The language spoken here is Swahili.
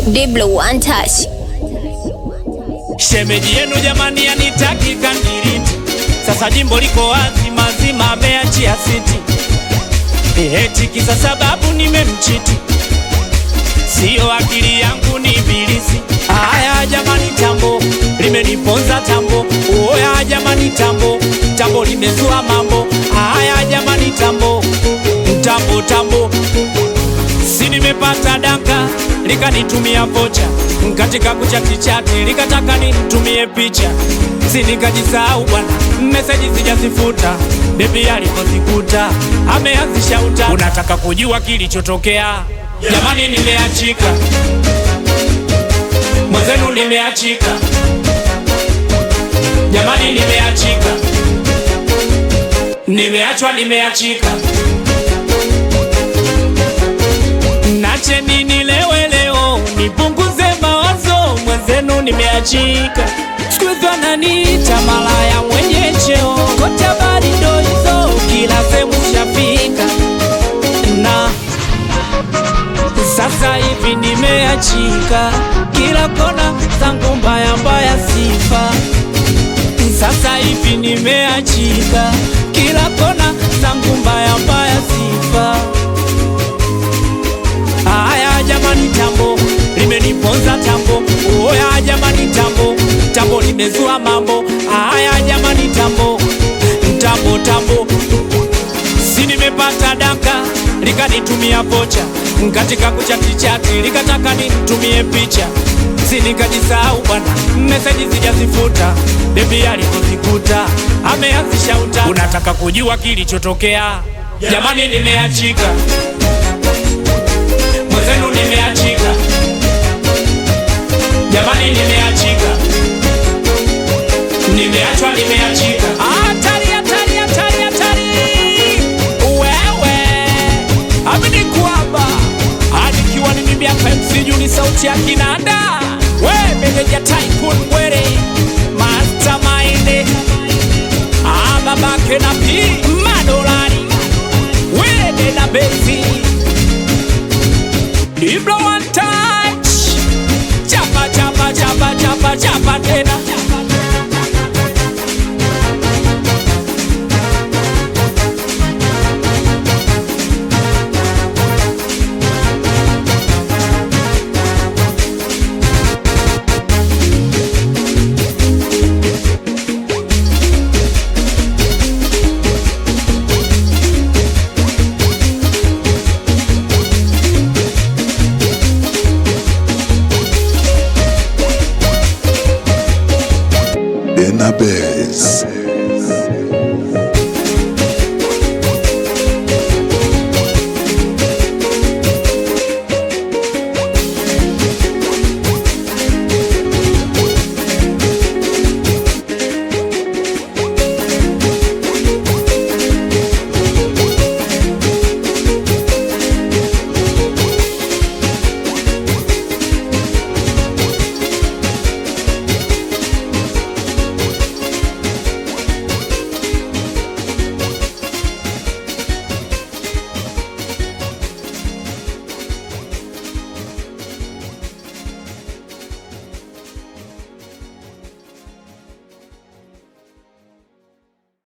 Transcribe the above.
Diblo one touch. Shemeji yenu jamani, anitaki kandiriti. Sasa jimbo liko wazi, mazima ameachia siti. Eti kisa sababu nimemchiti, siyo akili yangu ni ibilisi. Aya jamani, tambo limeniponza tambo. Oya jamani, tambo tambo limezua mambo. Aya jamani, tambo tambo tambo si nimepata daka likanitumia vocha katika kuchatichati likataka nitumie picha si nikajisahau bwana meseji sijazifuta bebi alikozikuta ameanzisha uta unataka kujua kilichotokea jamani nimeachika mwenzenu nimeachika jamani nimeachika nimeachwa nimeachika Nache nini lewe leo, nipunguze mawazo, mwenzenu nimeachika. Siku hizi wananiita malaya mwenye cheo, kote habari ndo hizo, kila sehemu shafika na sasa hivi nimeachika, kila kona zangu mbaya mbaya sifa. Sasa hivi nimeachika, kila kona zangu mbaya mbaya sifa. Aya jamani, tambo limeniponza tambo. Oya jamani, tambo tambo limezua mambo. Aya jamani, tambo tambo tambo, si nimepata daka likanitumia vocha katika kuchatichati likataka nitumie picha si nikajisahau bwana, meseji sijazifuta, bebi alikozikuta ameanzisha uta. Unataka kujua kilichotokea? Jamani, nimeachika mwenzenu nimeachika, jamani, nimeachika, nimeachwa, nimeachika. Hatari, hatari, hatari, hatari! Wewe amini kwamba anikiwa ni mimi hapa MC Juu, ni sauti ya kinanda, we meneja Tycoon Mwere, mastermind Ah, babake na pi madolari, wede na bezi Diblo one touch Chapa chapa chapa chapa chapa tena Benabe.